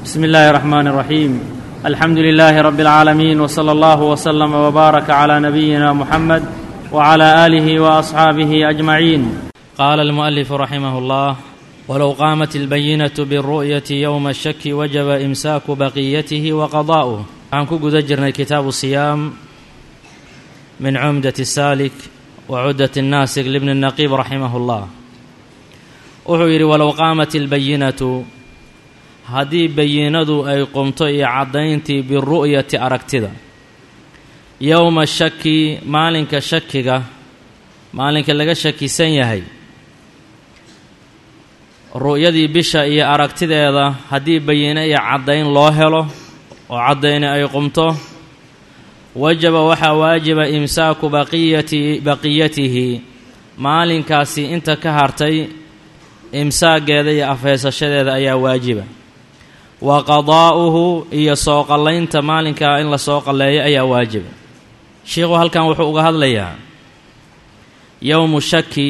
بسم الله الرحمن الرحيم الحمد لله رب العالمين وصلى الله وسلم وبارك على نبينا محمد وعلى اله واصحابه اجمعين قال المؤلف رحمه الله ولو قامت البينه بالرؤيه يوم الشك وجب امساك بقيته وقضاؤه waxaan ku guda jirnay kitaabu siyaam min cumdat الsaalik wacudat الnaasik libni الnaqiib raximah اllah wuxuu yidhi walow qaamat اlbayinatu haddii bayinadu ay qumto iyo caddayntii biru'yati aragtida yowma shaki maalinka shakiga maalinka laga shakisan yahay ru'yadii bisha iyo aragtideeda haddii bayine iyo caddayn loo helo oo caddayni ay qumto wajaba waxaa waajiba imsaaku baqiyati baqiyatihi maalinkaasi inta ka hartay imsaageeda iyo afheysashadeeda ayaa waajiba wa qadaa'uhu iyo soo qallaynta maalinkaa in la soo qalleeyo ayaa waajiba sheikhu halkan wuxuu uga hadlayaa yowmu shaki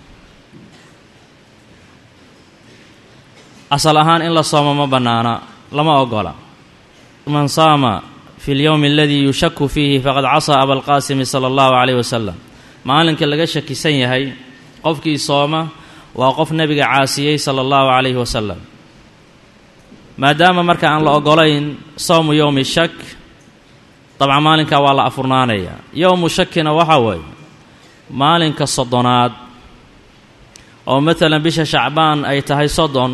asal ahaan in la soomo ma bannaana lama ogola man saama fi lyowmi aladii yushaku fiihi faqad casaa abalqaasimi sala allahu calayh wasalam maalinka laga shakisan yahay qofkii sooma waa qof nebiga caasiyey sala allahu calayhi wasalam maadaama marka aan la ogolayn sowmu yowmi shak dabcan maalinkaa waa la afurnaanayaa yowmu shakina waxaa weeye maalinka soddonaad oo matalan bisha shacbaan ay tahay soddon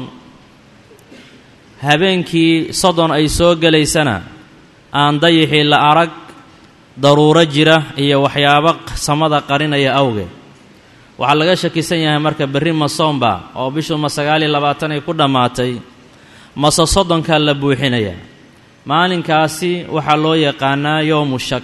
habeenkii soddon ay soo gelaysana aan dayixii la arag daruuro jira iyo waxyaabo samada qarinaya awgeed waxaa laga shakisan yahay marka berri ma soomba oo bishu ma sagaal iyo labaatan ay ku dhammaatay mase soddonkaa la buuxinaya maalinkaasi waxaa loo yaqaanaa yowmu shak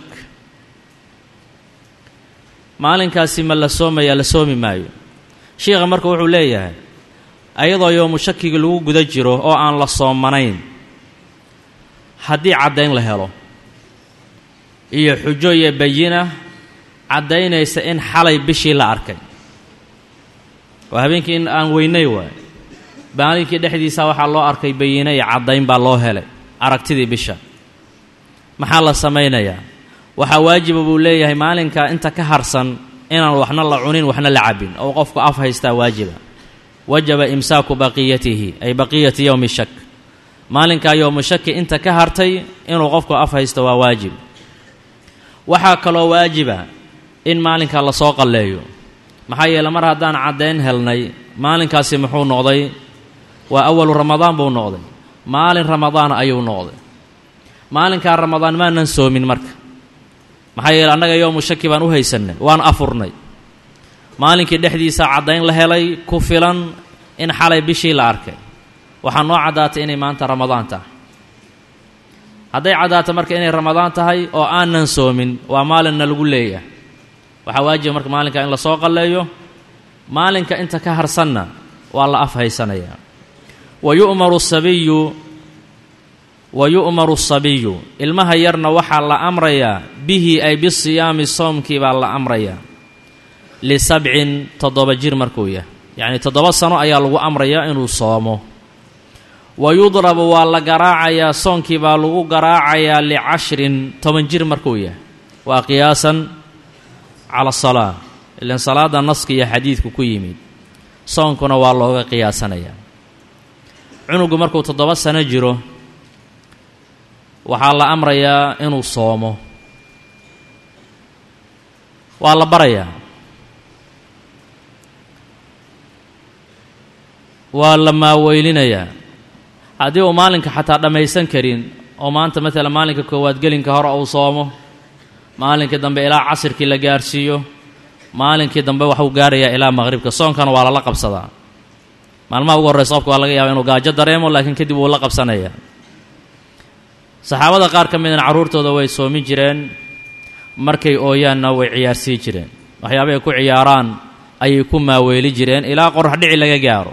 maalinkaasi ma la soomaya la soomi maayo sheikha marka wuxuu leeyahay ayadoo yowmu shakiga lagu guda jiro oo aan la soomanayn haddii caddayn la helo iyo xujo iyo bayina caddaynaysa in xalay bishii la arkay waa habeenkii in aan weynay waay maalinkii dhexdiisa waxaa loo arkay bayine iyo caddayn baa loo helay aragtidii bisha maxaa la samaynayaa waxaa waajiba buu leeyahay maalinkaa inta ka harsan inaan waxna la cunin waxna la cabbin oo qofku af haystaa waajiba wajaba imsaaku baqiyatihi ay baqiyati yowmi shak maalinkaa yowmu shaki inta ka hartay inuu qofku af haysto waa waajib waxaa kaloo waajiba in maalinkaa lasoo qalleeyo maxaa yeele mar haddaan caddayn helnay maalinkaasi muxuu noqday waa awalu ramadaan buu noqday maalin ramadaan ayuu noqday maalinkaa ramadaan maanan soomin marka maxaa yeele annaga yowmu shaki baan u haysannay waan afurnay maalinkii dhexdiisa caddayn la helay ku filan in xalay bishii la arkay waxaa noo caddaatay inay maanta ramadaan tahay hadday caddaato marka inay ramadaan tahay oo aanan soomin waa maalinna lagu leeyahay waxaa waajiba marka maalinka in lasoo qalleeyo maalinka inta ka harsanna waa la af haysanayaa wa yu'maru sabiyu wa yu'maru asabiyu ilmaha yarna waxaa la amrayaa bihi ay bisiyaami soomkii baa la amrayaa lisabcin toddoba jir markuu yahay yacnii toddoba sano ayaa lagu amrayaa inuu soomo wa yudrabu waa la garaacayaa soonkii baa lagu garaacayaa licashrin toban jir markuu yahay waa qiyaasan cala asalaa ilan salaadda naska iyo xadiidku ku yimid soonkuna waa looga qiyaasanayaa cunugu markuu toddoba sano jiro waxaa la amrayaa inuu soomo waa la barayaa waa la maaweylinayaa haddii uu maalinka xataa dhammaysan karin oo maanta maalan maalinka koowaad gelinka hore uu soomo maalinkii dambe ilaa casirkii la gaarsiiyo maalinkii dambe waxuu gaarayaa ilaa maqhribka soonkana waa lala qabsadaa maalmaha ugu horreysa qofka waa laga yaaba inuu gaajo dareemo laakiin kadib wuu la qabsanayaa saxaabada qaar ka midna carruurtooda way soomin jireen markay ooyaanna way ciyaarsii jireen waxyaaba ay ku ciyaaraan ayay ku maaweeli jireen ilaa qorax dhici laga gaaro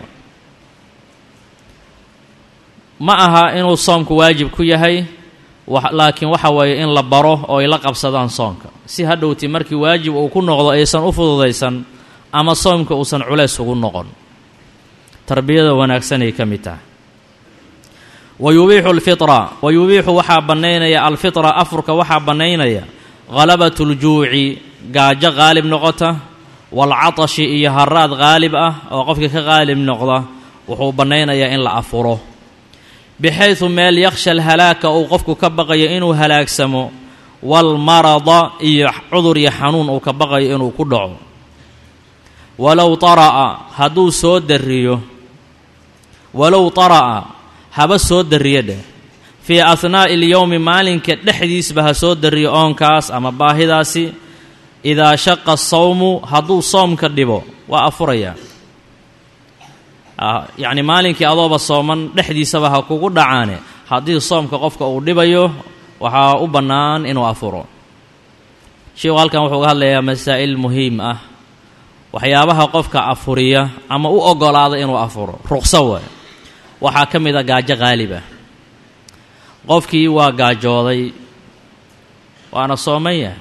ma aha inuu soomku waajib ku yahay laakiin waxa weeye in la baro oo ay la qabsadaan soomka si hadhowti markii waajib uu ku noqdo aysan u fududaysan ama soomka uusan culays ugu noqon tarbiyada wanaagsanay ka mid tahay wa yubiixu alfitra wa yubiixu waxaa bannaynaya alfitra afurka waxaa bannaynaya ghalabatu ljuuci gaajo qaalib noqota waalcatashi iyo haraad qaalib ah oo qofka ka qaalib noqda wuxuu bannaynayaa in la afuro bixaydu meel yakhsha alhalaaka uu qofku ka baqayo inuu halaagsamo waalmarada iyo cudur iyo xanuun uu ka baqayo inuu ku dhaco walow tara'a hadduu soo darriyo walow tara'a haba soo darriyo dheh fii ahnaa'i ilyowmi maalinka dhexdiisba ha soo darriyo oonkaas ama baahidaasi idaa shaqa sawmu hadduu soomka dhibo waa afurayaa yacni maalinkii adooba sooman dhexdiisaba ha kugu dhacaane haddii soomka qofka uu dhibayo waxaa u bannaan inuu afuro sheikhu halkan wuxuu ga hadlayaa masaa'il muhiim ah waxyaabaha qofka afuriya ama u oggolaada inuu afuro ruqso waay waxaa ka mid a gaajo qaalib ah qofkii waa gaajooday waana sooman yahay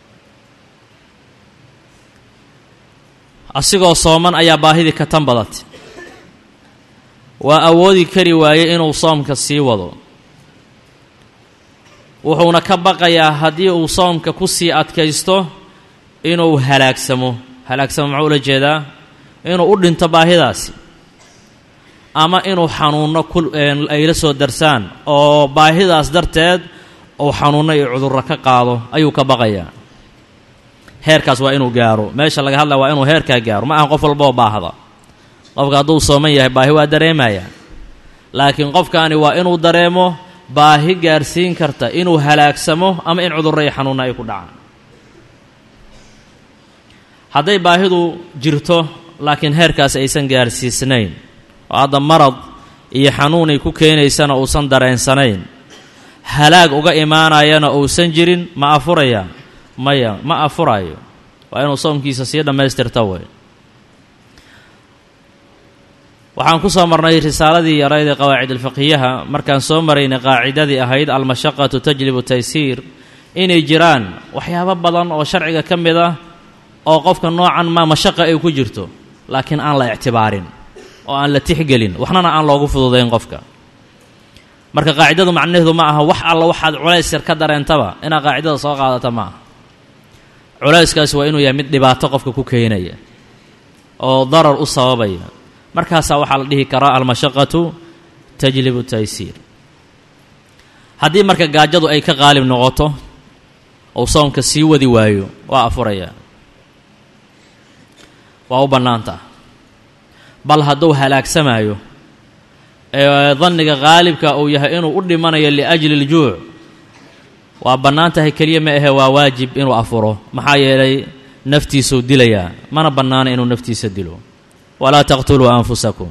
asigoo sooman ayaa baahidii ka tan badatay waa awoodi kari waayey inuu soomka sii wado wuxuuna ka baqayaa haddii uu soomka ku sii adkaysto inuu halaagsamo halaagsamo muxuu ula jeedaa inuu u dhinto baahidaasi ama inuu xanuunno ku ay la soo darsaan oo baahidaas darteed uu xanuunno iyo cudurro ka qaado ayuu ka baqayaa heerkaas waa inuu gaaro meesha laga hadlaya waa inuu heerkaa gaaro ma aha qof walboo baahda qofka hadduu sooman yahay baahi waa dareemaya laakiin qofkaani waa inuu dareemo baahi gaarsiin karta inuu halaagsamo ama in cudurro iyo xanuunna ay ku dhacaan hadday baahidu jirto laakiin heerkaas aysan gaarsiisnayn oo hadda marad iyo xanuunay ku keenaysana uusan dareensanayn halaag uga imaanayana uusan jirin ma afuraya maya ma afurayo waa inuu soomkiisa sii dhammaystirta wey waxaan ku soo marnay risaaladii yarayd ee qawaacid alfiqhiyaha markaan soo maraynay qaacidadii ahayd almashaqatu tajlibu taysiir inay jiraan waxyaabo badan oo sharciga ka mid ah oo qofka noocan maa mashaqa ay ku jirto laakiin aan la ictibaarin oo aan la tixgelin waxnana aan loogu fududayn qofka marka qaacidadu macnaheedu ma aha wax alla waxaad culays yar ka dareentaba inaad qaacidada soo qaadata ma aha culayskaasi waa inuu yahay mid dhibaato qofka ku keenaya oo darar u sababaya markaasaa waxaa la dhihi karaa almashaqatu tajlibu taysiir haddii marka gaajadu ay ka qaalib noqoto ou soomka sii wadi waayo waa afurayaa waa u bannaantaa bal hadduu halaagsamaayo ee danniga qaalibka uu yahay inuu u dhimanayo liajli ljuuc waa bannaan tahay keliya ma ahe waa waajib inuu afuro maxaa yeelay naftiisuu dilayaa mana bannaana inuu naftiisa dilo walaa taqtuluu anfusakum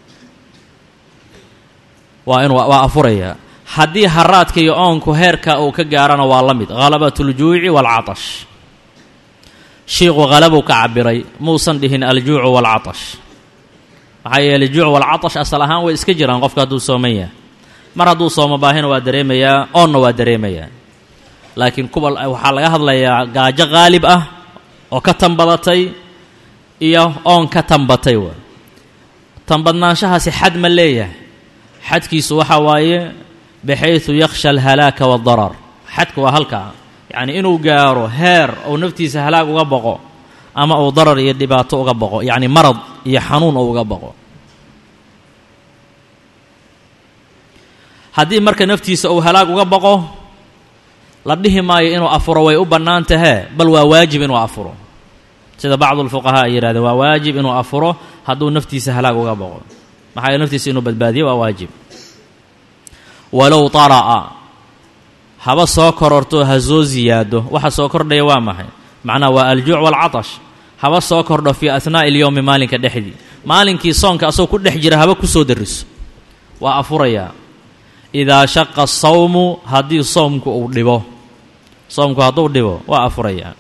waa inuu waa afurayaa haddii haraadka iyo oonku heerka uu ka gaarana waa la mid halabatuljuuci waalcatash shiiqu halabuu ka cabiray muusan dhihin aljuucu waalcatash maxaa yeelay juuc waalcatash asal ahaan way iska jiraan qofka hadduu sooman yahay mar hadduu soomo baahina waa dareemayaa oonna waa dareemayaa laakiin kuwa waxaa laga hadlayaa gaajo qaalib ah oo ka tanbadatay iyo oon ka tanbatay wa tanbadnaanshahaasi xad ma leeyahay xadkiisu waxaa waaye baxaysu yakhsha alhalaaka waadarar xadka waa halkaa yacni inuu gaaro heer uu naftiisa halaag uga boqo ama uu darar iyo dhibaato uga boqo yacni marad iyo xanuun uu uga boqo haddii marka naftiisa uu halaag uga boqo la dhihi maayo inuu afuro way u bannaan tahee bal waa waajib inuu afuro sida bacdu lfuqahaa ay yihahdeen waa waajib inuu afuro hadduu naftiisa halaag uga boqo maxaa yeele naftiisa inuu badbaadiyo waa waajib walow tara'a haba soo kororto ha soo ziyaado waxa soo kordhaya waa maxay macnaha waa aljuuc waalcatash haba soo kordho fii ahnaa'i ilyowmi maalinka dhexdii maalinkii soonka asagoo ku dhex jira haba ku soo dariso waa afurayaa idaa shaqa sawmu haddii soomku uu dhibo soomku hadduu dhibo waa afurayaa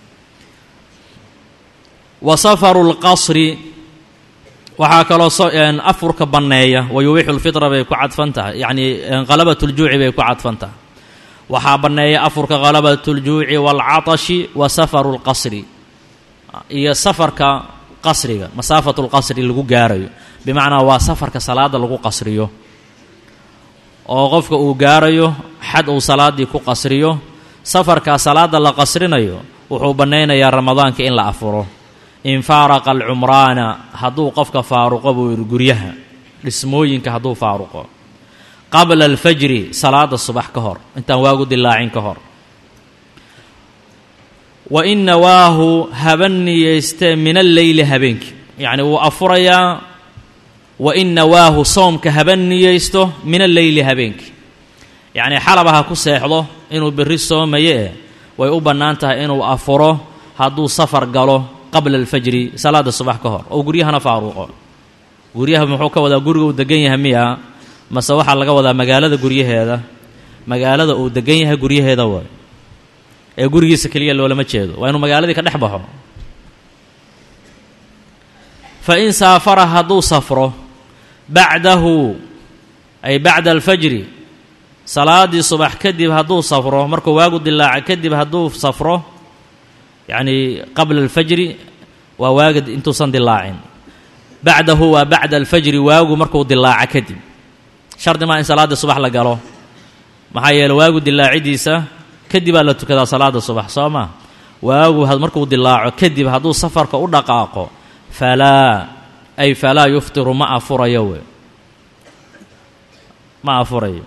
wa safaru lqasri waxaa kaloo afurka banneeya wa yubiixu lfitra bay ku cadfan tahay yacnii halabatuljuuci bay ku cadfan tahay waxaa banneeya afurka halabatuljuuci waalcatashi wa safaru lqasri iyo safarka qasriga masaafatu lqasri lagu gaarayo bimacnaa waa safarka salaada lagu qasriyo oo qofka uu gaarayo xad uu salaaddii ku qasriyo safarkaa salaadda la qasrinayo wuxuu bannaynayaa ramadaanka in la afuro in faaraqa alcumraana hadduu qofka faaruqo buu yidhi guryaha dhismooyinka hadduu faaruqo qabla alfajri salaada subax ka hor intaan waagu dilaacin ka hor wa in nawaahu haba niyeystee min alleyli habeenkii yacni wuu afurayaa wa in nawaahu soomka haba niyeysto min alleyli habeenkii yacnii xalaba ha ku seexdo inuu berri soomaye eh way u bannaan tahay inuu afuro hadduu safar galo qabla alfajri salaada subax ka hor oo guryahana faaruuqo guryaha muxuu ka wadaa guriga uu degan yahay miya mase waxaa laga wadaa magaalada guryaheeda magaalada uu degan yahay guryaheeda waay ee gurigiisa keliya loolama jeedo waa inuu magaaladii ka dhex baxo fa in saafara hadduu safro bacdahu ay bacda alfajri salaaddii subax kadib hadduu safro markuu waagu dilaaca kadib hadduu safro yacnii qabla alfajri waa waaga intuusan dilaacin bacdahu waa bacda alfajri waagu markuu dilaaca kadib shardi maa in salaaddii subax la galo maxaa yeele waagu dilaacidiisa kadibaa la tukadaa salaada subax soo maa waagu markuu dilaaco kadib hadduu safarka u dhaqaaqo falaa ay falaa yuftiru ma afurayo we ma afurayo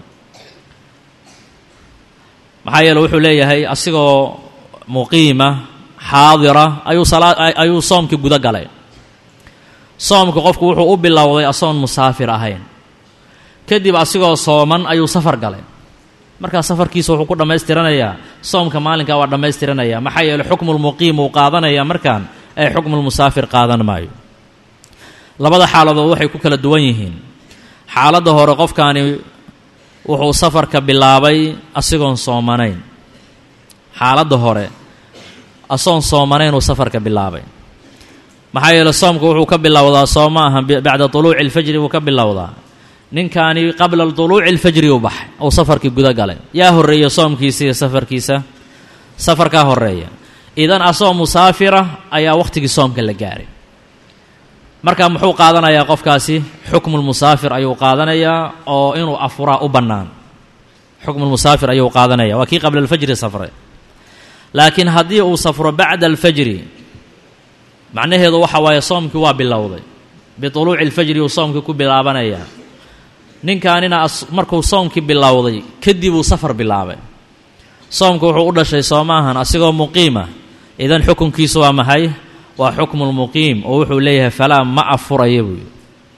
maxaa yeele wuxuu leeyahay asigoo muqiima xaadira ayuu ayuu soomkii guda galay soomka qofku wuxuu u bilowday asoon musaafir ahayn kadib asigoo sooman ayuu safar galay markaa safarkiisa wuxuu ku dhammaystiranayaa soomka maalinkaa waa dhammaystiranaya maxaa yeele xukmulmuqiim uu qaadanaya markaan ee xukmulmusaafir qaadan maayo labada xaaladood waxay ku kala duwan yihiin xaaladda hore qofkaani wuxuu safarka bilaabay asigoon soomanayn xaaladda hore asoon soomanayn uu safarka bilaabay maxaa yeele soomka wuxuu ka bilowdaa soo ma aha bacda tuluuci alfajri buu ka bilowdaa ninkaani qabla tuluuci alfajri u baxay uu safarkii guda galay yaa horreeya soomkiisa iyo safarkiisa safarkaa horreeya idan asoo musaafira ayaa wakhtigii soomka la gaaray marka muxuu qaadanayaa qofkaasi xukmulmusaafir ayuu qaadanayaa oo inuu afuraa u bannaan xukmulmusaafir ayuu qaadanaya waa kii qabla alfajri safray laakiin haddii uu safro bacda alfajri macnaheedu waxa waaye soomkii waa bilowday bituluuci alfajri uu soomkii ku bilaabanayaa ninkaanina markuu soomkii bilowday kadib uu safar bilaabay soomka wuxuu u dhashay soo maahan asigoo muqiima idan xukunkiisu waa maxay waa xukmulmuqiim oo wuxuu leeyahay falaa ma afurayo buuyi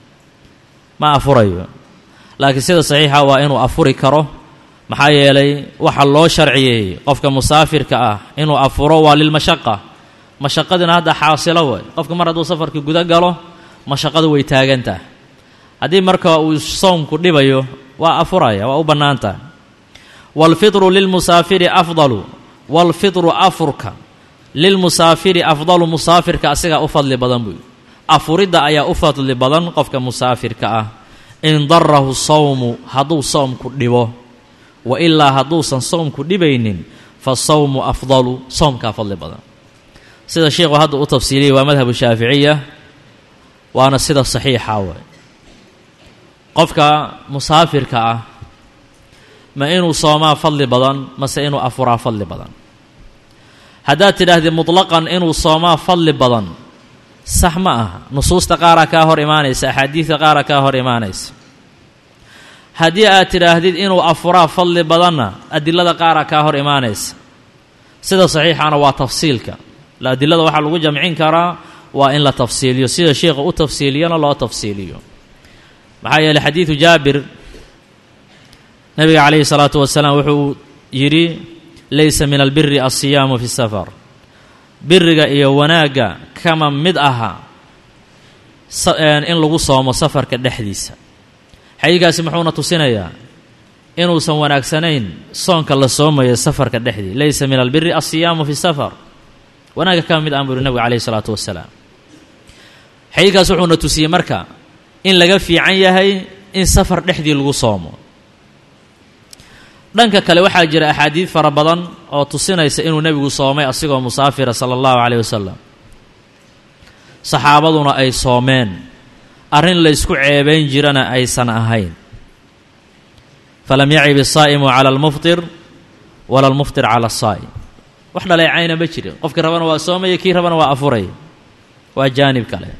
ma afurayo laakiin sida saxiixa waa inuu afuri karo maxaa yeelay waxa loo sharciyeeyey qofka musaafirka ah inuu afuro waa lilmashaqa mashaqadina hadda xaasilo way qofka mar hadduu safarkii guda galo mashaqadu way taagantaha haddii marka uu soomku dhibayo waa afuraya waa u bannaan tahay waalfitru lilmusaafiri afdalu waalfitru afurka lilmusaafiri afdalu musaafirka asigaa u fadli badan buuyi afuridda ayaa u fadli badan qofka musaafirka ah in darahu sawmu hadduu soomku dhibo wa ilaa hadduusan soomku dhibaynin fa sawmu afdalu soomkaa fadli badan sida sheikhu hadda u tafsiiliyay waa madhabu shaaficiya waana sida saxiixa waay qofka musaafirka ah ma inuu soomaa fadli badan mase inuu afuraa fadli badan haddaad tidhaahdid mutlaqan inuu soomaa fadli badan sax ma aha nusuusta qaaraa kaa hor imaanaysa axaadiidta qaaraa kaa hor imaanaysa haddii aad tidhaahdid inuu afuraa fadli badanna adilada qaaraa kaa hor imaanaysa sida saxiixana waa tafsiilka adilada waxaa lagu jamcin karaa waa in la tafsiiliyo sida sheikha u tafsiiliyana loo tafsiiliyo maxaa yeeley xadiidu jaabir nabiga calayhi salaatu wasalaam wuxuu yidhi laysa min albiri alsiyaamu fi safar biriga iyo wanaagga kama mid aha in lagu soomo safarka dhexdiisa xadiidkaasi muxuuna tusinayaa inuusan wanaagsanayn soonka la soomayo safarka dhexdii laysa min albiri alsiyaamu fi safar wanaagga kama mid aan buu yihi nabiga calayhi salaatu wasalaam xadiidkaas wuxuuna tusiyey marka in laga fiican yahay in safar dhexdii lagu soomo dhanka kale waxaa jira axaadiid fara badan oo tusinaysa inuu nebigu soomay asigoo musaafira sala allahu calayh wasalam saxaabaduna ay soomeen arrin laysku ceebayn jirana aysan ahayn falam yacib الsaa'imu cala اlmufطir wala اlmufطir cala الsaa'im wax dhaleecayna ma jirin qofkii rabana waa soomaya kii rabana waa afuraya waa jaanib kale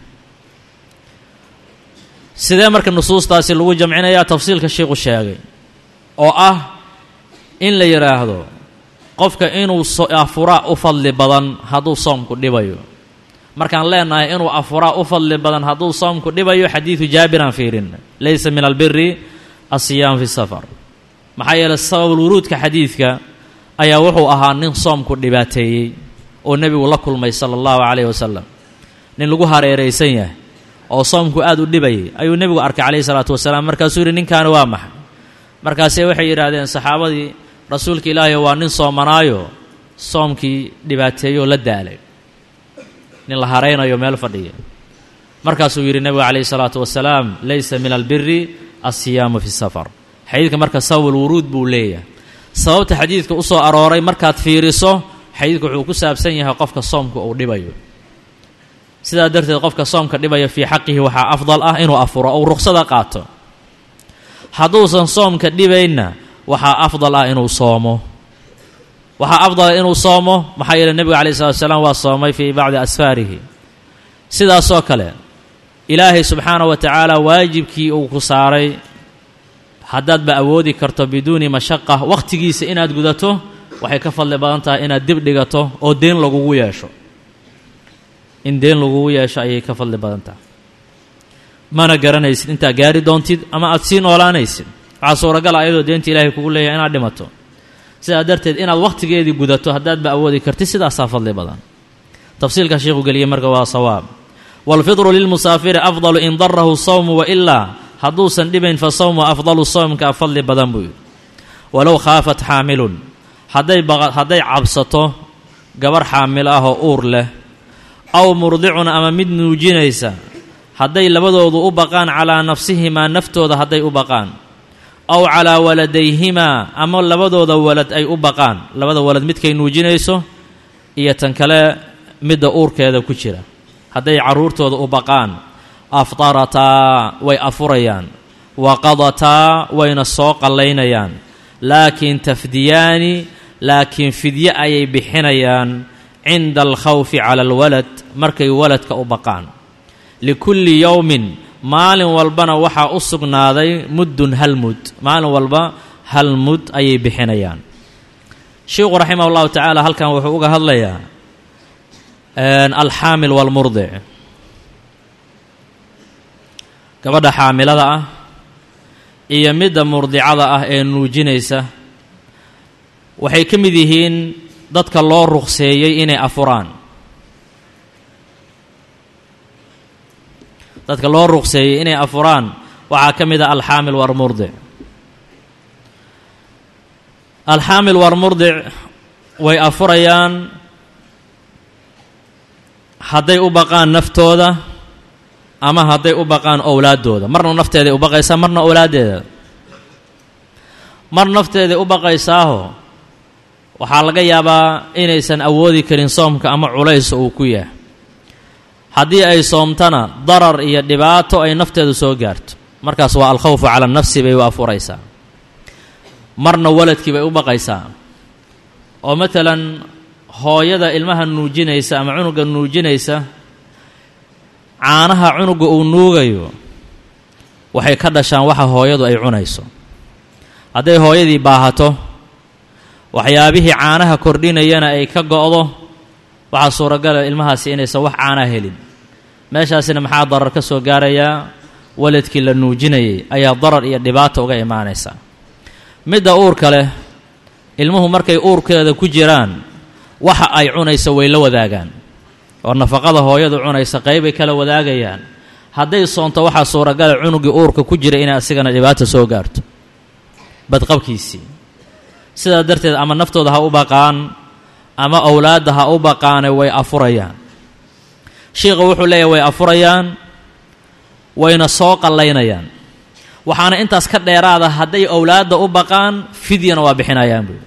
sidee marka nusuustaasi lagu jamcinayaa tafsiilka sheikhu sheegay oo ah in la yidhaahdo qofka inuu afuraa u fadli badan hadduu soomku dhibayo markaan leenahay inuu afuraa u fadli badan hadduu soomku dhibayo xadiidu jaabiraan fiirin laysa min albiri asiyaam fi safar maxaa yeeley sababulwuruudka xadiidka ayaa wuxuu ahaa nin soomku dhibaateeyey oo nebigu la kulmay sala allahu calayhi wasalam nin lagu hareeraysan yahay oo soomku aada u dhibayay ayuu nebigu arkay calayhi salaatu wasalaam markaasuu yidhi ninkaani waa maxay markaasee waxay yidhaahdeen saxaabadii rasuulka ilaahay waa nin soomanaayo soomkii dhibaateeyoo la daalay nin la haraynayo meel fadhiya markaasuu yidhi nebigu calayhi salaatu wasalaam laysa min albiri alsiyaamu fi safar xadiidka marka sababulwuruud buu leeyahay sababta xadiidka u soo arooray markaad fiiriso xadiidku wuxuu ku saabsan yahay qofka soomka uu dhibayo sidaa darteed qofka soomka dhibaya fii xaqihi waxaa afdal ah inuu afuro ou ruqsada qaato hadduusan soomka dhibaynna waxaa afdal ah inuu soomo waxaa afdala inuu soomo maxaa yeele nebiga calayi salatu wasalaam waa soomay fii bacdi asfaarihi sidaasoo kale ilaahay subxaana wa tacaala waajibkii uu ku saaray haddaadba awoodi karto biduuni mashaqa wakhtigiisa inaad gudato waxay ka fadli badan tahay inaad dib dhigato oo deen lagugu yeesho in deen lagugu yeesho ayay ka fadli badan tahay mana garanaysid intaad gaari doontid ama aada sii noolaanaysid waxaa suuragala ayadoo deenta ilaahay kugu leeyahay inaad dhimato sidaa darteed inaad wakhtigeedii gudato haddaadba awoodi kartid sidaasaa fadli badan tafsiilka sheikhu geliyey marka waa sawaab waalfidru lilmusaafiri afdalu in darahu sawmu wailaa hadduusan dhibayn fa sawmu afdalu sawmka fadli badan buu yidhi walow khaafat xaamilun hadday hadday cabsato gabarh xaamil ah oo uur leh aw murdicun ama mid nuujinaysa hadday labadoodu u baqaan calaa nafsihimaa naftooda hadday u baqaan aw calaa waladayhimaa ama labadooda walad ay u baqaan labada walad midkay nuujinayso iyo tan kale midda uurkeeda ku jira hadday carruurtooda u baqaan aftarataa way afurayaan wa qadataa wayna soo qallaynayaan laakiin tafdiyaani laakiin fidye ayay bixinayaan cinda alkhawfi cala alwalad markay waladka u baqaan likulli yowmin maalin walbana waxaa u sugnaaday muddun hal mud maalin walba hal mud ayay bixinayaan sheikhu raximah allahu tacaala halkan wuxuu uga hadlayaa alxaamil waalmurdic gabadha xaamilada ah iyo midda murdicada ah ee nuujinaysa waxay ka mid yihiin dadka loo ruqseeyey inay afuraan dadka loo ruqseeyey inay afuraan waxaa ka mid a alxaamil warmurdic alxaamil warmurdic way afurayaan hadday u baqaan naftooda ama hadday u baqaan owlaaddooda marna nafteeday u baqaysaa marna owlaaddeeda mar nafteeday u baqaysaaho waxaa laga yaabaa inaysan awoodi karin soomka ama culays uu ku yahay haddii ay soomtana darar iyo dhibaato ay nafteedu soo gaarto markaas waa alkhawfu cala nafsi bay u afuraysaa marna waladkii bay u baqaysaa oo matalan hooyada ilmaha nuujinaysa ama cunuga nuujinaysa caanaha cunuga uu nuugayo waxay ka dhashaan waxa hooyadu ay cunayso hadday hooyadii baahato waxyaabihii caanaha kordhinayana ay ka go'do waxaa suuragala ilmahaasi inaysan wax caanaa helin meeshaasina maxaa darar ka soo gaarayaa waladkii la nuujinayay ayaa darar iyo dhibaata uga imaanaysa midda uurka leh ilmuhu markay uurkeeda ku jiraan waxa ay cunaysa way la wadaagaan oo nafaqada hooyadu cunaysa qeybay kala wadaagayaan hadday soonto waxaa suuragala cunugii uurka ku jira inay asigana dhibaata soo gaarto badqabkiisii sidaa darteed ama naftooda ha u baqaan ama owlaadda ha u baqaane way afurayaan shiikha wuxuu leeyahy way afurayaan wayna soo qallaynayaan waxaana intaas ka dheeraada hadday owlaadda u baqaan fidyana waa bixinayaan buui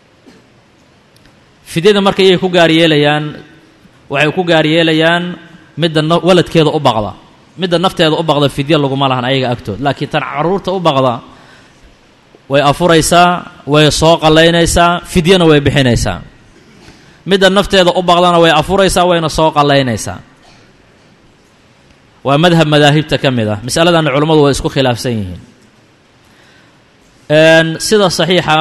fidyada marka iyay ku gaar yeelayaan waxay ku gaar yeelayaan midda waladkeeda u baqda midda nafteeda u baqda fidya laguma lahan ayaga agtood laakiin tan caruurta u baqda way afuraysaa way soo qallaynaysaa fidyana way bixinaysaa midda nafteeda u baqdana way afuraysaa wayna soo qallaynaysaa waa madhab madaahibta ka mid ah masaladanna culammadu way isku khilaafsan yihiin sida saxiixa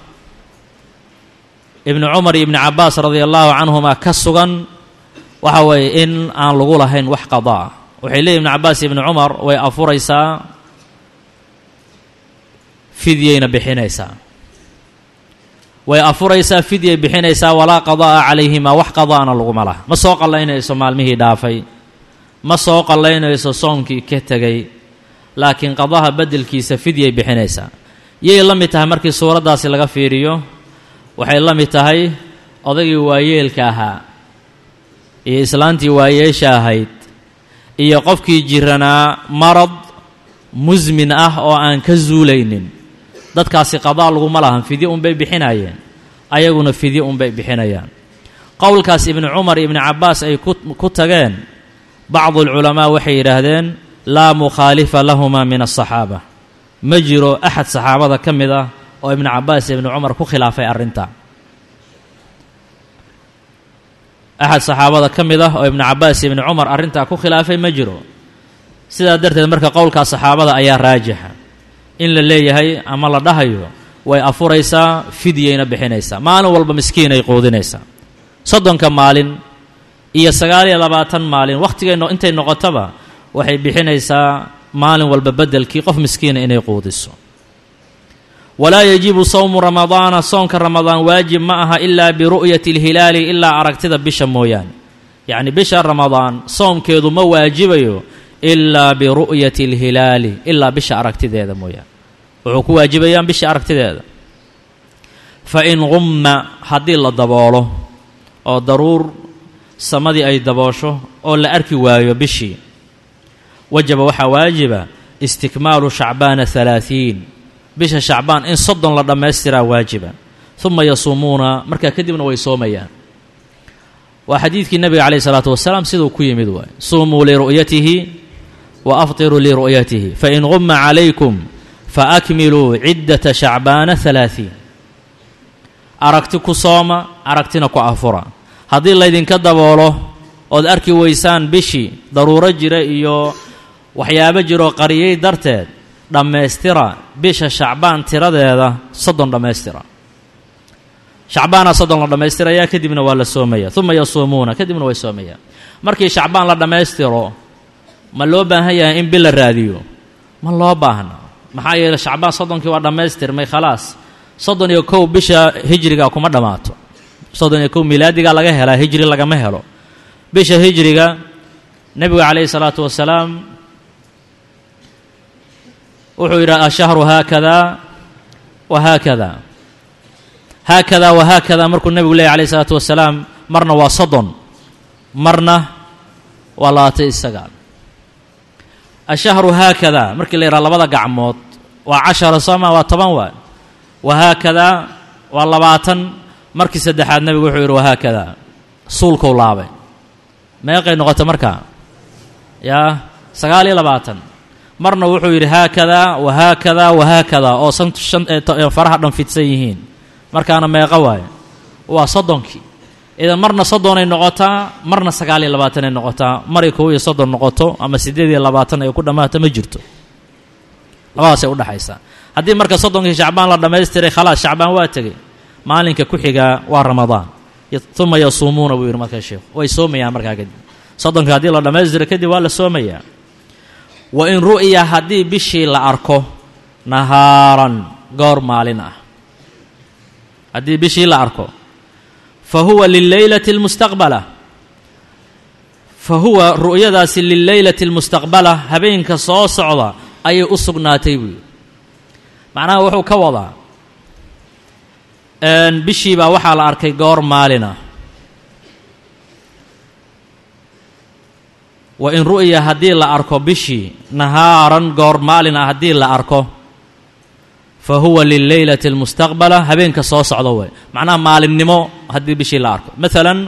ibnu cumar iyo ibni cabaas radia allahu canhuma ka sugan waxa weeye in aan lagu lahayn wax qadaa waxay leeyihin ibnu cabaas iyo ibnu cumar way afuraysaa fidyayna bixinaysaa way afuraysaa fidyay bixinaysaa walaa qadaa'a calayhimaa wax qadaa'na laguma laha ma soo qallaynayso maalmihii dhaafay ma soo qallaynayso soomkii ka tegay laakiin qadaha beddelkiisa fidyay bixinaysaa yay la mid tahay markii suuraddaasi laga fiiriyo waxay la mid tahay odaygii waayeelka ahaa iyo islaantii waayeesha ahayd iyo qofkii jiranaa marad musmin ah oo aan ka zuulaynin dadkaasi qadaa laguma lahan fidye unbay bixinayeen ayaguna fidye unbay bixinayaan qowlkaas ibnu cumar iyo ibnu cabbaas ay ku tageen bacdu alculamaa waxay yidhaahdeen laa mukhaalifa lahuma min asaxaaba ma jiro axad saxaabada ka mid ah oo ibnu cabbaas iyo ibnu cumar ku khilaafay arrinta axad saxaabada ka mid ah oo ibnu cabbaas iyo ibnu cumar arrintaa ku khilaafay ma jiro sidaa darteed marka qowlkaa saxaabada ayaa raajixa in la leeyahay ama la dhahayo way afuraysaa fidyayna bixinaysaa maalin walba miskiinay quudinaysaa soddonka maalin iyo sagaal iyo labaatan maalin wakhtigay intay noqotaba waxay bixinaysaa maalin walba beddelkii qof miskiina inay quudiso walaa yajibu sawmu ramadaana soonka ramadaan waajib ma aha ilaa biru'yati alhilaali ilaa aragtida bisha mooyaane yacni bisha ramadaan soomkeedu ma waajibayo ilaa biru'yati alhilaali ilaa bisha aragtideeda mooyaane wuxuu ku waajibayaan bisha aragtideeda fa in qumma haddii la daboolo oo daruur samadii ay daboosho oo la arki waayo bishii wajaba waxaa waajiba istikmaalu shacbaana halaahiin bisha shacbaan in soddon la dhammaystiraa waajiba uma yasuumuuna markaa kadibna way soomayaan waa xadiidkii nebiga calayh isalaatu wasalaam siduu ku yimid waay suumuu liru'yatihi wa aftiruu liru'yatihi fain qumma calaykum faakmiluu ciddata shacbaana halaahiin aragti ku sooma aragtina ku afura haddii laydinka daboolo ood arki weysaan bishii daruuro jira iyo waxyaabo jiroo qariyey darteed dhammaystira bisha shacbaan tiradeeda soddon dhammaystira shacbaana soddon la dhammaystirayaa kadibna waa la soomaya uma yasuumuuna kadibna way soomayaan markii shacbaan la dhammaystiro ma loo baahan yahay in bil la raadiyo ma loo baahna maxaa yeeley shacbaan soddonkii waa dhammaystirmay khalaas soddon iyo kow bisha hijriga kuma dhammaato soddon iyo kow milaadigaa laga helaa hijri lagama helo bisha hijriga nebigu calayhi salaatu wasalaam wuxuu yidhaha ashahru haakada wa haakada haakada wa haakada markuu nebigu leeyay alayh isalaatu wasalaam marna waa soddon marna waa labaatan iyo sagaal ashahru haakada markii la yidhaha labada gacmood waa cashara sooma waa toban waay wahaakada waa labaatan markii saddexaad nebigu wuxuu yidhi wahaakada suulkou laabay meeqay noqota markaa yaa sagaal iyo labaatan marna wuxuu yidhi haakada wahaakada wahaakada oo san shan faraha dhan fidsan yihiin markaana meeqo waaye waa soddonkii idan marna soddonay noqotaa marna sagaal iyo labaatanay noqotaa maray kow iyo soddon noqoto ama siddeed iyo labaatan ay ku dhammaato ma jirto labadaasay udhexaysaa haddii marka soddonkii shacbaan la dhammaystiray khalaas shacbaan waa tegey maalinka ku xigaa waa ramadaan uma yasuumuuna buu yidhi markaa sheekhu way soomayaan markaa kadib soddonka haddii la dhammaystiro kadib waa la soomayaa wa in ru'ya haddii bishii la arko nahaaran goor maalin ah haddii bishii la arko fa huwa lileylati almustaqbala fa huwa ru'yadaasi lileylati almustaqbala habeenka soo socda ayay u sugnaatay buu yidhi macnaha wuxuu ka wadaa bishii baa waxaa la arkay goor maalina wa in ru'ya haddii la arko bishii nahaaran goor maalin ah haddii la arko fa huwa lileylati almustaqbala habeenka soo socda way macnaha maalinnimo haddii bishii la arko maalan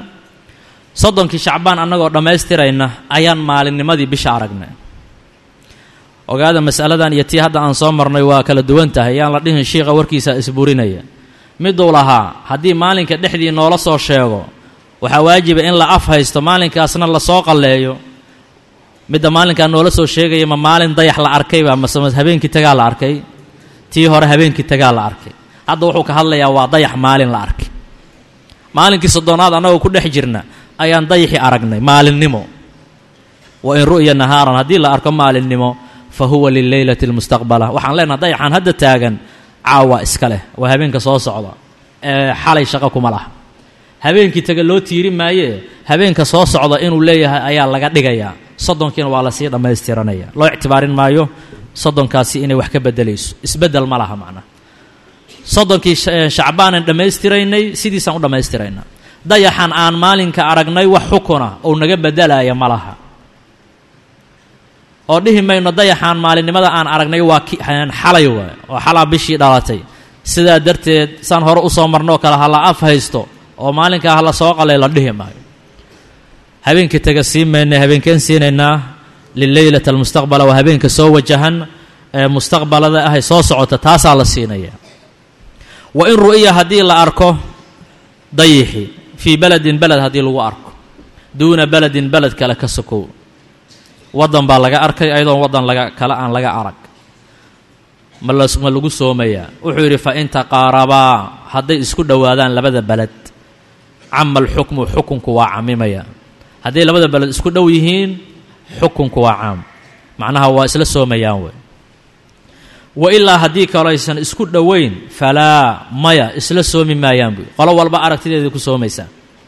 soddonkii shacbaan annagoo dhammaystirayna ayaan maalinnimadii bisha aragnay ogaada mas'aladan iyo tii hadda aan soo marnay waa kala duwan tahay yaan la dhihin shiikha warkiisa isburinaya miduu lahaa haddii maalinka dhexdii noola soo sheego waxaa waajiba in la af haysto maalinkaasna lasoo qalleeyo midda maalinkaa noola soo sheegaya ma maalin dayax la arkayba mase habeenkii tagaa la arkay tii hore habeenkii tagaa la arkay hadda wuxuu ka hadlayaa waa dayax maalin la arkay maalinkii soddonaad annagoo ku dhex jirna ayaan dayaxii aragnay maalinnimo wa in ru'ya nahaaran haddii la arko maalinnimo fa huwa lileylati almustaqbala waxaan leenaha dayaxaan hadda taagan caawa iska leh waa habeenka soo socda ee xalay shaqo kuma laha habeenkii taga loo tiiri maayee habeenka soo socda inuu leeyahay ayaa laga dhigayaa soddonkiina waa lasii dhammaystiranaya loo ictibaarin maayo soddonkaasi inay wax ka bedelayso isbeddel ma laha macnaa soddonkii shacbaanan dhammaystiraynay sidiisaan u dhammaystiraynaa dayaxan aan maalinka aragnay wax xukuna ou naga bedelaya ma laha oo dhihi mayno dayaxaan maalinimada aan aragnay waa xalay waay oo xalaa bishii dhalatay sidaa darteed saan hore usoo marnoo kale ha la af haysto oo maalinkaa ha la soo qalay la dhihi maayo habeenkii taga sii maynay habeenkeen siinaynaa lileylat almustaqbala waa habeenka soo wajahan ee mustaqbalada ahay soo socota taasaa la siinaya wa in ru'iya haddii la arko dayixi fii beledin beled haddii lagu arko duuna beledin beled kale ka sokow waddan baa laga arkay ayadoon waddan laga kale aan laga arag ma la ma lagu soomayaa wuxuu yidhi fa in taqaarabaa hadday isku dhowaadaan labada beled cama alxukmu xukunku waa camimaya hadday labada beled isku dhow yihiin xukunku waa caam macnaha waa isla soomayaan wey wa ilaa haddii kaloo aysan isku dhoweyn falaa maya isla soomi maayaan buy qolo walba aragtideeda ku soomaysaa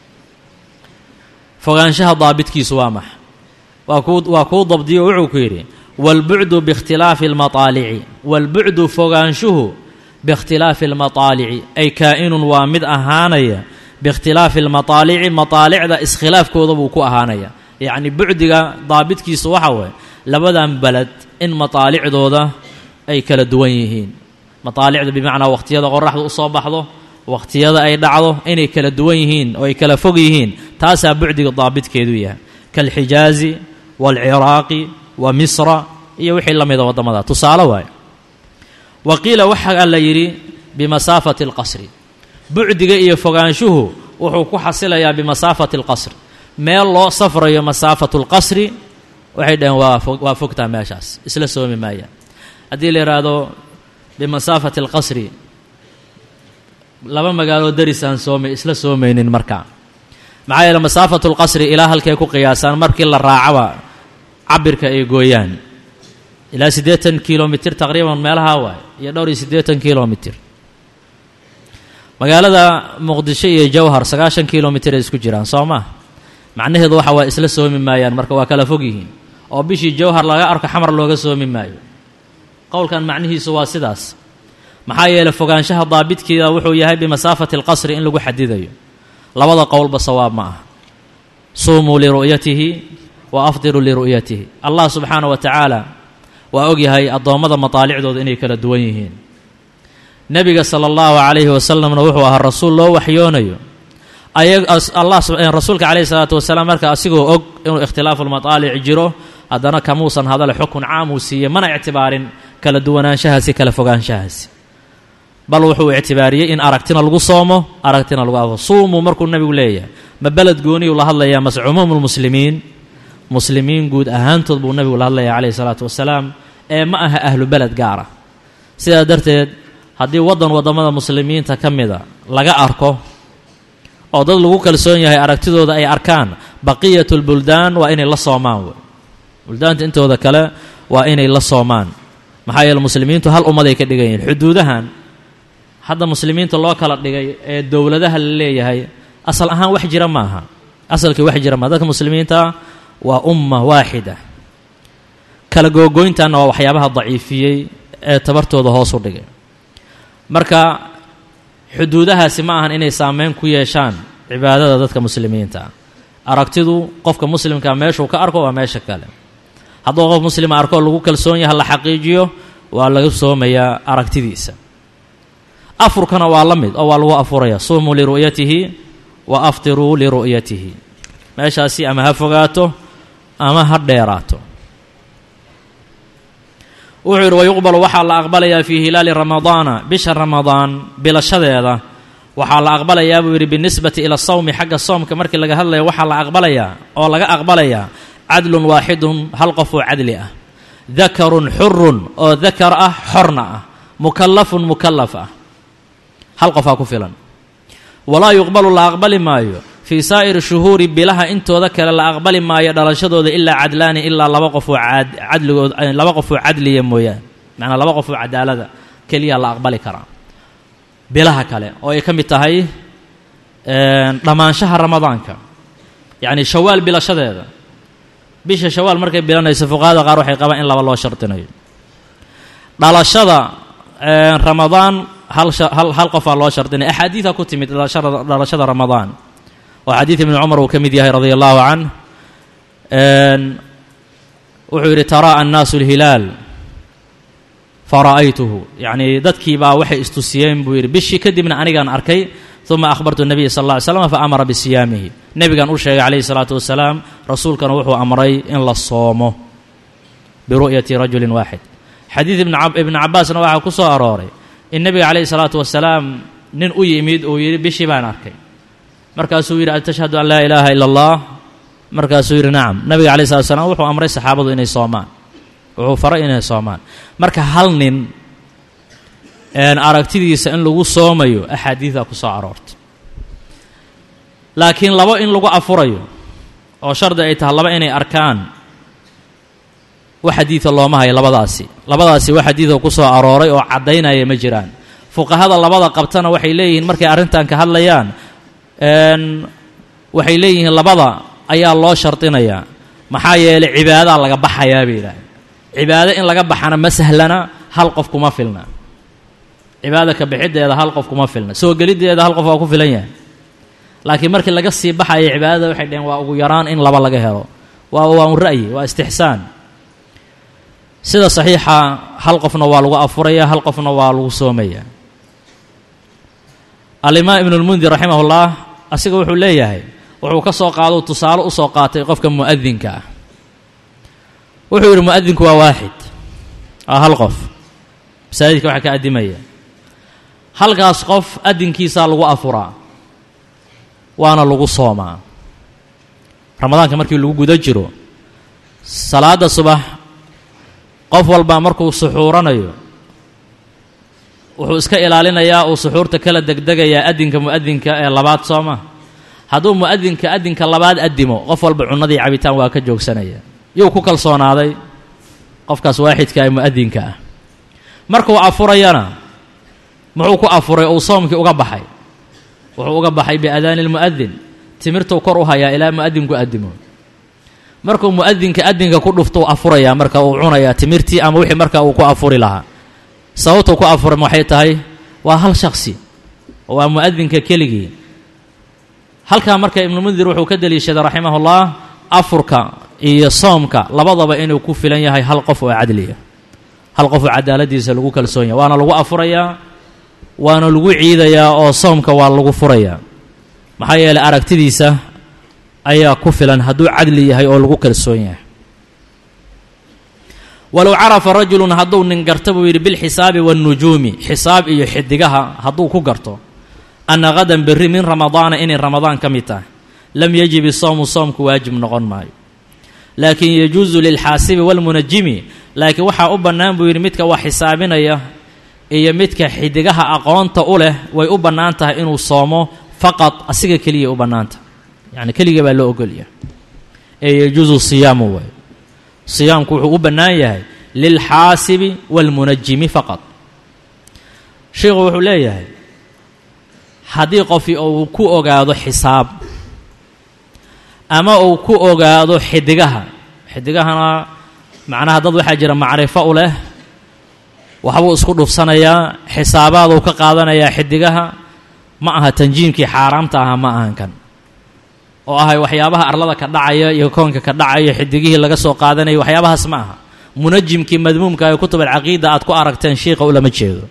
fogaanshaha daabitkiisu waa max waa kuu waa kuu dabdiyo wuxuu ku yidhi waalbucdu biikhtilaafi almataalici waalbucdu fogaanshuhu biikhtilaafi almataalici ay kaa-inun waa mid ahaanaya biikhtilaafi almataalici mataalicda iskhilaafkooda buu ku ahaanaya yacni bucdiga daabitkiisu waxa waye labadan beled in mataalicdooda ay kala duwan yihiin mataalicda bimacnaa wakhtiyada qoraxda u soo baxdo wakhtiyada ay dhacdo inay kala duwan yihiin oo ay kala fog yihiin taasaa bucdiga daabitkeedu yahay kaalxijaazi waalciraaqi wa misra iyo wixii la mida waddamada tusaale waaye wa qiila waxaa la yidhi bimasaafati alqasri bucdiga iyo fogaanshuhu wuxuu ku xasilayaa bimasaafati alqasri meel loo safrayo masaafatu lqasri waxay dhaheen waa waa fogtaa meeshaas isla soomi maayaan haddii la yidhaahdo bimasaafati alqasri laba magaaloo darisaan soomay isla soomaynin markaa maxaa yeele masaafatu lqasri ilaa halkay ku qiyaasaan markii la raacaba cabirka ay gooyaan ilaa siddeetan kilomitir taqriiban meelahaa waay iyo dhowr iyo siddeetan kilomitir magaalada muqdisho iyo jawhar sagaashan kilomitir ay isku jiraan soo maa macnaheedu waxa waa isla soomi maayaan marka waa kala fog yihiin oo bishii jawhar laga arko xamar looga soomi maayo qowlkan macnihiisu waa sidaas maxaa yeeley fogaanshaha daabitkeeda wuxuu yahay bimasaafati alqasri in lagu xadidayo labada qowlba sawaab ma ah suumuu liru'yatihi wa afdiruu liru'yatihi allah subxaana wa tacaala waa ogyahay addoommada mataalicdooda inay kala duwan yihiin nebiga sala allahu calayhi wasalamna wuxuu ahaa rasuul loo waxyoonayo allah rasuulka calayhi salaatu wasalaam marka asigoo og inuu ikhtilaafu lmataalic jiro haddana kamuusan hadale xukun caam uu siiyey mana ictibaarin kala duwanaanshahaasi kala fogaanshahaasi bal wuxuu ictibaariyey in aragtina lagu soomo aragtina lagu afo suumuu markuu nebigu leeyahay ma beled gooniyuu la hadlayaa mase cumuumu lmuslimiin muslimiin guud ahaantood buu nebigu la hadlaya calayhi salaatu wasalaam ee ma aha ahlu beled gaara sidaa darteed haddii waddan waddamada muslimiinta ka mida laga arko oo dad lagu kalsoon yahay aragtidooda ay arkaan baqiyatu lbuldaan waa inay la soomaan wey buldaanta intooda kale waa inay la soomaan maxaa yeele muslimiintu hal ummaday ka dhigan yihin xuduudahan hadda muslimiinta loo kala dhigay ee dowladaha la leeyahay asal ahaan wax jira ma aha asalkii wax jira maaha dadka muslimiinta waa umma waaxida kala googooyntanna waa waxyaabaha daciifiyey ee tabartooda hoos u dhigay marka xuduudahaasi ma ahan inay saameyn ku yeeshaan cibaadada dadka muslimiinta ah aragtidu qofka muslimkaa meeshuu ka arko waa meesha kale hadduu qof muslima arko lagu kalsoon yaha la xaqiijiyo waa laga soomayaa aragtidiisa afurkana waa la mid oo waa lagu afuraya suumuu liru'yatihi wa aftiruu liru'yatihi meeshaasi ama ha fogaato ama ha dheeraato wuxuu yidhi wayuqbalu waxaa la aqbalayaa fii hilaali ramadaana bisha ramadaan bilashadeeda waxaa la aqbalayaa buu yidhi binisbati ila sawmi xagga soomka markii laga hadlaya waxaa la aqbalayaa oo laga aqbalayaa cadlun waaxidun hal qof oo cadli ah dakarun xurun oo dakar ah xorna ah mukallafun mukallaf ah hal qofaa ku filan walaa yuqbalu la aqbali maayo fii saa'iri shuhuuri bilaha intooda kale la aqbali maayo dhalashadooda ilaa cadlaani ilaa laba qof oo cadligood laba qof oo cadliya mooyaane macnaa laba qof oo cadaalada keliya la aqbali karaa bilaha kale oo ay ka mid tahay dhammaanshaha ramadaanka yacni shawaal bilashadeeda bisha shawaal markay bilanayso fuqahada qaar waxay qabaan in laba loo shardinayo dhalashada ramadaan hal hal hal qofaa loo shardinaya axaadiida ku timid dhalashada dhalashada ramadaan oo xadiid ibni cumar uu ka mid yahay radia allahu canh wuxuu yidhi taraa annaasu alhilaal fara'aytuhu yacnii dadkii baa waxay istusiyeen buu yidhi bishii kadibna anigaan arkay uma akhbartu nabiya sal alla ly slam fa amara bisiyaamihi nebigan u sheegay calayhi salaatu wasalaam rasuulkana wuxuu amray in la soomo biru'yati rajulin waaxid xadiid ibni cabbaasna waxaa ku soo arooray in nebiga calayhi salaatu wasalaam nin u yimid uu yidhi bishii baan arkay markaasuu yidhi atashhadu an laa ilaaha ila allah markaasuu yidhi nacam nabiga calayhi salatu wasalaam wuxuu amray saxaabadu inay soomaan wuxuu faray inay soomaan marka hal nin aragtidiisa in lagu soomayo axaadiida ku soo aroortay laakiin labo in lagu afurayo oo shardi ay tahay laba inay arkaan wax xadiida looma hayo labadaasi labadaasi wax xadiida ku soo arooray oo caddaynaya ma jiraan fuqahada labada qabtana waxay leeyihiin markay arrintan ka hadlayaan waxay leeyihiin labada ayaa loo shardinayaa maxaa yeelay cibaadaa laga baxayaa bay yidhaaheen cibaado in laga baxana ma sahlana hal qof kuma filna cibaada ka bixiddeeda hal qof kuma filna soo geliddeeda hal qof waa ku filan yahay laakiin markii laga sii baxaya cibaadada waxay dhaheen waa ugu yaraan in laba laga helo waa waa un ra'yi waa istixsaan sida saxiixa hal qofna waa lagu afuraya hal qofna waa lagu soomaya alimaam ibnulmundir raximahullah asiga wuxuu leeyahay wuxuu ka soo qaado tusaale u soo qaatay qofka mu'adinka ah wuxuu yidhi mu'adinku waa waaxid waa hal qof masaajidka waxaa ka addimaya halkaas qof adinkiisaa lagu afuraa waana lagu soomaa ramadaanka markii lagu guda jiro salaadda subax qof walba markuu suxuuranayo wuxuu iska ilaalinayaa uu suxuurta kala degdegayaa adinka mu'adinka ee labaad sooma hadduu mu'adinka adinka labaad addimo qof walba cunnadii cabitaan waa ka joogsanaya yuu ku kalsoonaaday qofkaas waaxidka ee mu'adinka ah markuu afurayana muxuu ku afuray uu soomkii uga baxay wuxuu uga baxay biadaani lmu'adin timirtuu kor u hayaa ilaa mu'adinku addimo markuu mu'adinka adinka ku dhuftou afurayaa marka uu cunayaa timirtii ama wixii marka uu ku afuri lahaa sababtuu ku afuray waxay tahay waa hal shaksi waa mu'adinka keligii halkaa marka ibnumundir wuxuu ka deliishaday raximahullah afurka iyo soomka labadaba inuu ku filan yahay hal qof oo cadliya hal qof oo cadaaladiisa lagu kalsoon yahay waana lagu afurayaa waana lagu ciidayaa oo soomka waa lagu furayaa maxaa yeelay aragtidiisa ayaa ku filan hadduu cadli yahay oo lagu kalsoon yahay walow carafa rajulun hadduu nin garta buu yidhi bilxisaabi waannujuumi xisaab iyo xidigaha hadduu ku garto anna hadan berri min ramadaana inay ramadaan ka mid tahay lam yajib isawmu soomku waajib noqon maayo laakiin yajuusu lilxaasibi waalmunajimi laakiin waxaa u bannaan buu yidhi midka wax xisaabinaya iyo midka xidigaha aqoonta u leh way u bannaan tahay inuu soomo faqad asiga keliya u bannaan tahay yacni keliga baa loo ogolyahay ee yajuusu siyaamu waay siyaamku wuxuu u bannaan yahay lilxaasibi waalmunajimi faqad sheikhu wuxuu leeyahay haddii qofi uu ku ogaado xisaab ama uu ku ogaado xidigaha xidigahana macnaha dad waxaa jira macrifo u leh waxbuu isku dhufsanayaa xisaabaaduu ka qaadanayaa xidigaha ma aha tanjiimkii xaaraamta aha ma ahan kan oo ahay waxyaabaha arlada ka dhacaya iyo koonka ka dhacaya xidigihii laga soo qaadanaya waxyaabahaas ma aha munajimkii madmuumka ee kutub alcaqiida aad ku aragteen shiiqa ulama jeedo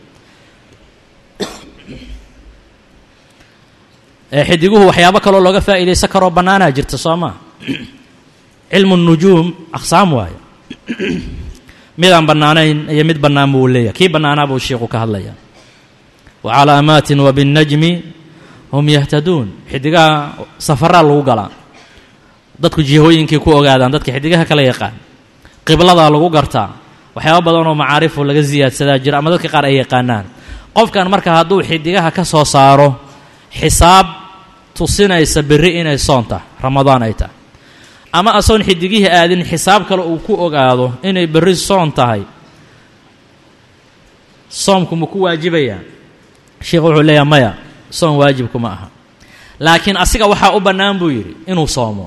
xidiguhu waxyaabo kaloo looga faa'iidaysan karoo bannaanaa jirta soo maa cilmu nujuum aqsaam waayo midaan bannaanayn iyo mid bannaan buu leeyahay kii bannaanaa buu sheikhu ka hadlaya wa calaamaatin wa binnajmi hum yahtaduun xidigaha safaraa lagu galaa dadku jihooyinkii ku ogaadaan dadka xidigaha kala yaqaan qibladaa lagu gartaa waxyaaba badan oo macaarifu laga siyaadsadaa jira ama dadka qaar ay yaqaanaan qofkan marka hadduu xidigaha ka soo saaro xisaab tusinaysa berri inay soon tahay ramadaan ay tahay ama asoon xidigihii aadin xisaab kale uu ku ogaado inay berri soon tahay soomku ma ku waajibayaa sheikhu wuxuu leeyahay maya soom waajibku ma aha laakiin asiga waxaa u bannaan buu yidhi inuu soomo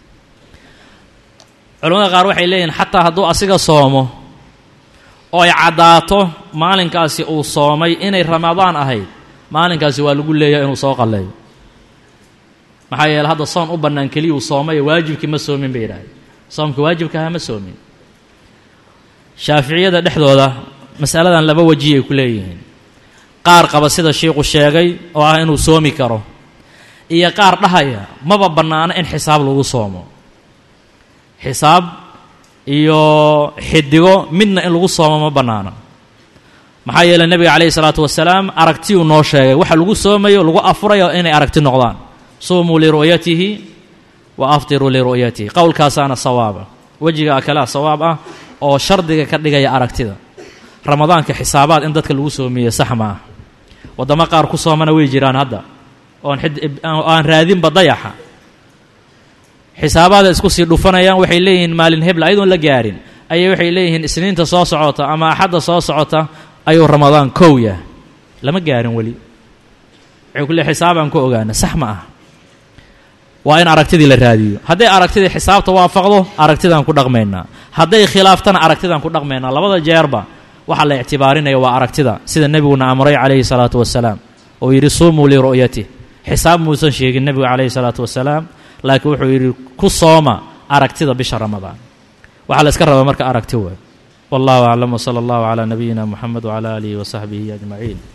culamada qaar waxay leeyihin xataa hadduu asiga soomo oo ay caddaato maalinkaasi uu soomay inay ramadaan ahayd maalinkaasi waa lagu leeyahay inuu soo qalleeyo maxaa yeele hadda soon u bannaan keliyuu soomay waajibkii ma soomin bay yidhahdeen soomka waajibkaha ma soomin shaaficiyada dhexdooda masaladan laba weji ay ku leeyihiin qaar qaba sida shiikhu sheegay oo ah inuu soomi karo iyo qaar dhahaya maba bannaano in xisaab lagu soomo xisaab iyo xidigo midna in lagu soomo ma bannaano maxaa yeeley nebiga calayhi salaatu wasalaam aragtiyuu noo sheegay waxa lagu soomayo lagu afurayo inay aragti noqdaan suumuu liru'yatihi wa aftiruu liru'yatihi qowlkaasaana sawaaba wejiga kalea sawaab ah oo shardiga ka dhigaya aragtida ramadaanka xisaabaad in dadka lagu soomiye sax ma ah waddamo qaar ku soomana way jiraan hadda oon aan raadinba dayaxa xisaabaada isku sii dhufanayaan waxay leeyihiin maalin hebla ayadoon la gaarin ayay waxay leeyihiin isniinta soo socota ama axadda soo socota ayuu ramadaan kow yahay lama gaarin weli waxay ku le xisaabaan ku ogaana sax ma ah waa in aragtidii la raadiyo hadday aragtidii xisaabta waafaqdo aragtidaan ku dhaqmaynaa hadday khilaaftana aragtidaan ku dhaqmaynaa labada jeerba waxaa la ictibaarinaya waa aragtida sida nebiguna amray calayhi salaatu wasalaam oo yidhi suumuu liru'yatih xisaab muusan sheegin nebigu calayhi salaatu wasalaam laakiin wuxuu yidhi ku sooma aragtida bisha ramadaan waxaa la iska rabaa marka aragti waay wallahu aclam wsala allahu calaa nabiyina muxamed wcala aalihi wasaxbihi ajmaciin